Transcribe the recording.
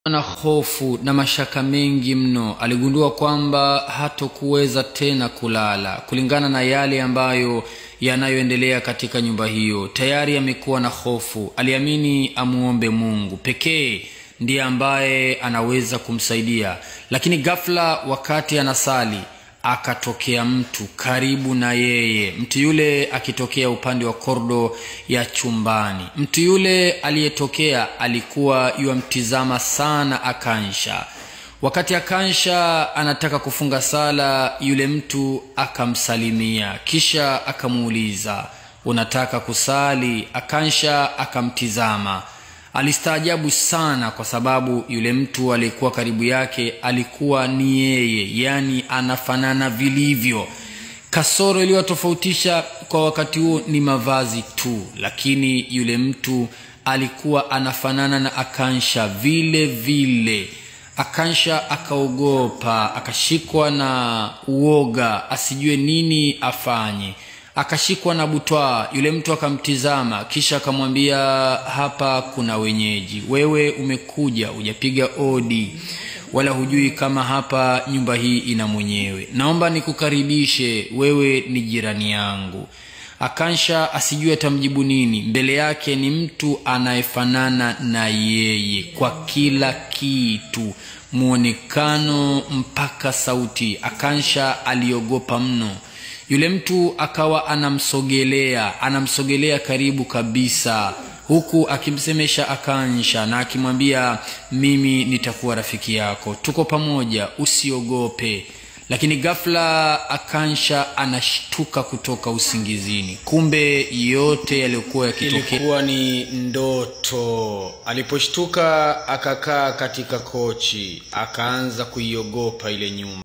na hofu na mashaka mengi mno aligundua kwamba hatokuweza tena kulala kulingana na yale ambayo yanayoendelea katika nyumba hiyo tayari amekuwa na hofu aliamini amuombe mungu pekee ndiye ambaye anaweza kumsaidia lakini ghafla wakati anasali akatokea mtu karibu na yeye mtu yule akitokea upande wa kordo ya chumbani mtu yule aliyetokea alikuwa yuamtizama sana akansha wakati akansha anataka kufunga sala yule mtu akamsalimia kisha akamuuliza unataka kusali akansha akamtizama alistaajabu sana kwa sababu yule mtu aliyekuwa karibu yake alikuwa ni yeye yaani anafanana vilivyo kasoro iliyotofautisha kwa wakati huo ni mavazi tu lakini yule mtu alikuwa anafanana na akansha vile vile akansha akaogopa akashikwa na uoga asijue nini afanye akashikwa na butwaa yule mtu akamtizama kisha akamwambia hapa kuna wenyeji wewe umekuja hujapiga odi wala hujui kama hapa nyumba hii ina mwenyewe naomba nikukaribishe wewe ni jirani yangu akansha asijue atamjibu nini mbele yake ni mtu anayefanana na yeye kwa kila kitu mwonekano mpaka sauti akansha aliogopa mno yule mtu akawa anamsogelea anamsogelea karibu kabisa huku akimsemesha akansha na akimwambia mimi nitakuwa rafiki yako tuko pamoja usiogope lakini ghafla akansha anashtuka kutoka usingizini kumbe yote yaliyokuwa yakitokea ilikuwa ni ndoto aliposhtuka akakaa katika kochi akaanza kuiogopa ile nyumba